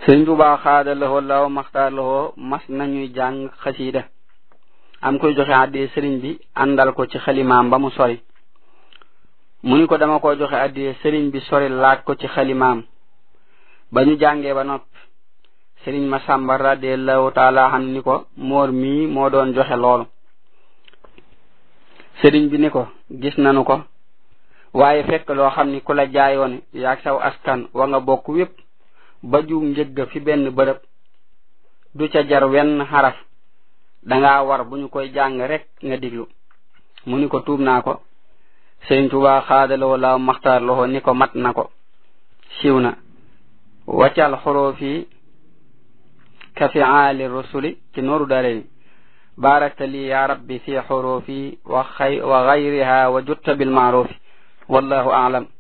sëriñ Tuubaa xaada lahoo law maxtaar lahoo mas nañuy jàng xasiida am koy joxe àddee sëriñ bi àndal ko ci xalimaam ba mu sori mu ni ko dama ko joxe àddee sëriñ bi sori laaj ko ci xalimaam ba ñu jàngee ba noppi sëriñ ma sàmba radiallahu taala xam ni ko moor mii moo doon joxe loolu sëriñ bi ni ko gis nanu ko waaye fekk loo xam ni ku la jaayoon yaag saw askan wa nga bokk wépp ba ju njëgg fi benn bërëb du ca jar wenn xaraf danga war bu ñu koy jàng rek nga diglu mu ni ko tuub naa ko sëriñ Tuubaa xaadaloo laaw maxtaar loxo ni ko mat na ko siiw na waccal xoroofi ka fi aali rusuli ci nooru dareni barakta li ya rabbi fi xoroofi wa xay wa gayriha wa jutta bilmaarufi wallahu aalam